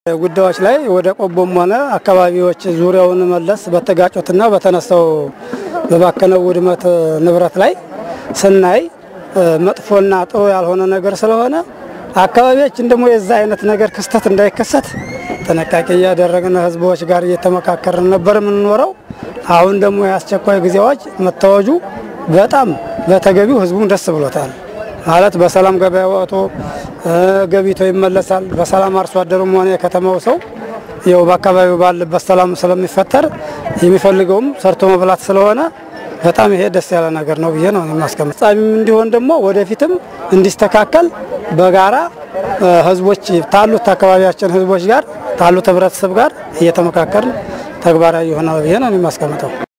ጉዳዮች ላይ ወደ ቆቦም ሆነ አካባቢዎች ዙሪያውን መለስ በተጋጩትና በተነሳው በባከነው ውድመት ንብረት ላይ ስናይ መጥፎና ጥሩ ያልሆነ ነገር ስለሆነ አካባቢያችን ደግሞ የዛ አይነት ነገር ክስተት እንዳይከሰት ጥንቃቄ እያደረግን ህዝቦች ጋር እየተመካከርን ነበር የምንኖረው። አሁን ደግሞ የአስቸኳይ ጊዜ አዋጅ መታወጁ በጣም በተገቢው ህዝቡም ደስ ብሎታል። ማለት በሰላም ገበያ ወጥቶ ገቢቶ ይመለሳል። በሰላም አርሶ አደሩም ሆነ የከተማው ሰው ይኸው በአካባቢው ባለበት ሰላም ስለሚፈጠር የሚፈልገውም ሰርቶ መብላት ስለሆነ በጣም ይሄ ደስ ያለ ነገር ነው ብዬ ነው የማስቀምጥ። ጻሚም እንዲሆን ደግሞ ወደፊትም እንዲስተካከል በጋራ ህዝቦች ታሉት አካባቢያችን ህዝቦች ጋር ታሉት ህብረተሰብ ጋር እየተመካከርን ተግባራዊ ይሆናል ብዬ ነው የማስቀምጠው።